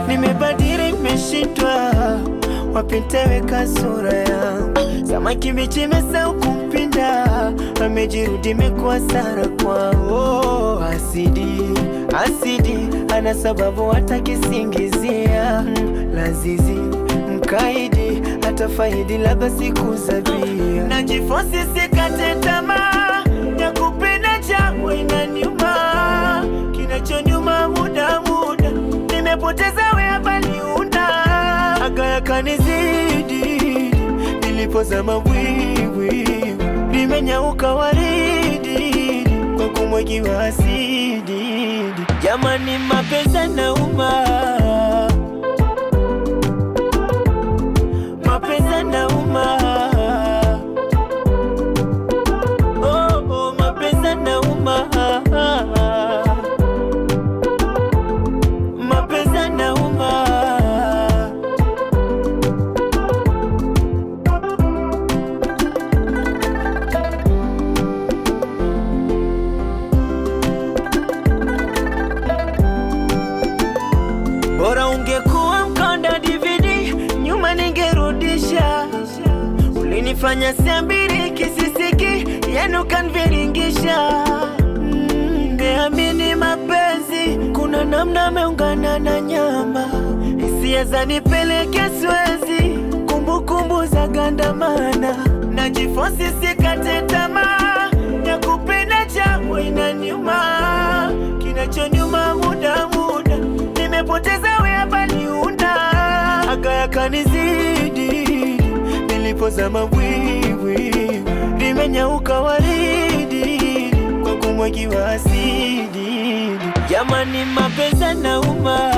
nimebadili, nimeshindwa wapi nitaweka sura yangu. Samaki mbichi imesahau kumpinda, amejirudi imekuwa sara kwao. Asidi asidi, ana sababu hata kisingizia Mm, lazizi mkaidi, hata faidi labda siku za bia. Najifosi sikate tamaa ya kupenda changu inaniuma, kinachonyuma muda muda, nimepoteza wea baliunda aga yakanizidi, nilipozama bwiwi limenyauka waridi kwa kumwagiwa asidi. Jamani, mapenzi yanauma, mapenzi yanauma, oh, oh, mapenzi yanauma, mapenzi yanauma. Bora ungekuwa mkonda DVD, nyuma ningerudisha. Ulinifanya siambiri kisisiki, yenu kanviringisha. Mm, Ngeamini mapenzi, kuna namna ameungana na nyama, hisia zanipeleke Swezi, kumbukumbu za gandamana, najifosi sikate tamaa ya kupenda changu inaniuma, kinachonyuma muda muda nimepoteza wea baliunda aga yakanizidi, nilipozama bwiwi limenyauka waridi kwa kumwagiwa asidi. Jamani, mapenzi yanauma,